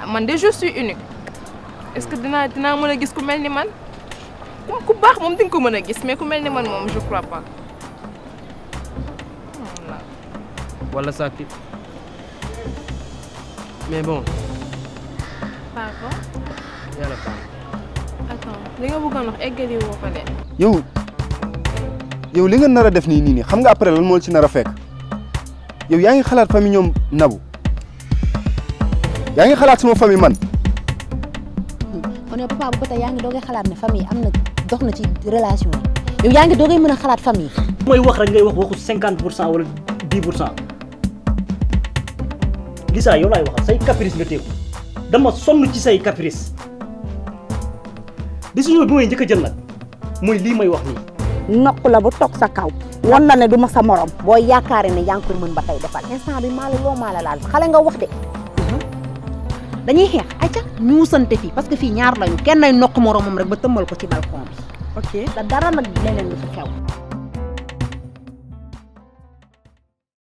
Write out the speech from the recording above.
man de je suis unique est-ce que dinaa dinaa mën a gis ku mel ni man moom ku baax moom di nga ko mën a gis mais ku mel ni man moom je crois pas. voilà. wala sàkki mais bon pardon yàlla baax attends li nga bëggoon wax eggali woo ko de. yow yow li nga nar a def nii nii nii xam nga après lan moo ci nar a fekk yow yaa ngi xalaat famille ñoom nabu yaa ngi xalaat sama famille man kon yow papa bu ba tey yaa ngi doogay xalaat ne famille am na dox na ci relation yi yow yaa ngi doogay mën a xalaat famille. mooy wax rek ngay wax waxu cinquante pour cent wala dix pour cent Lisa yow laay waxal say caprice nga teeku dama sonn ci say caprice décision bi may njëkk a jël nag mooy lii may wax nii. nokk la bu toog sa kaw. wan la ne du ma sa morom. boo yaakaaree ne yaa ngi koy mën ba tey defal instant bi maa la loo maa la laal xale nga wax de. dañuy xeex ayca ñuusante fii parce que fii ñaar lañu kenn ay nokk moromam rek ba tëmmal ko ci balcon bi. ok da dara nag leneen lu fi xew.